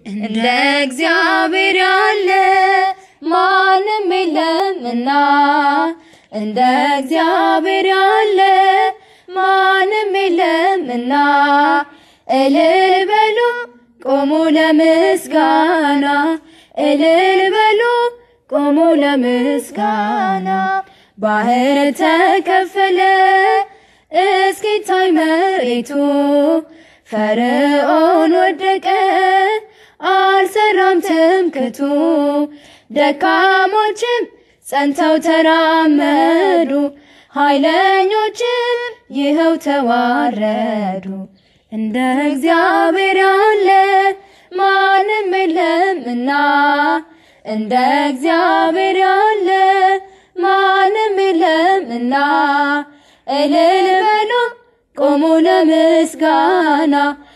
እንደ እግዚአብሔር ያለ ማንም የለምና እንደ እግዚአብሔር ያለ ማንም የለምና እልል በሉ ቆሙ ለምስጋና እልል በሉ ቆሙ ለምስጋና ባህር ተከፈለ እስኪታይ መሬቱ ፈርዖን ወደቀ አልሰራም ትምክቱ ደካሞችም ጸንተው ተራመዱ ኃይለኞችም ይኸው ተዋረዱ እንደ እግዚአብሔር ያለ ማንም የለምና እንደ እግዚአብሔር ያለ ማንም የለምና እልል በሉ ቆሙ ለምስጋና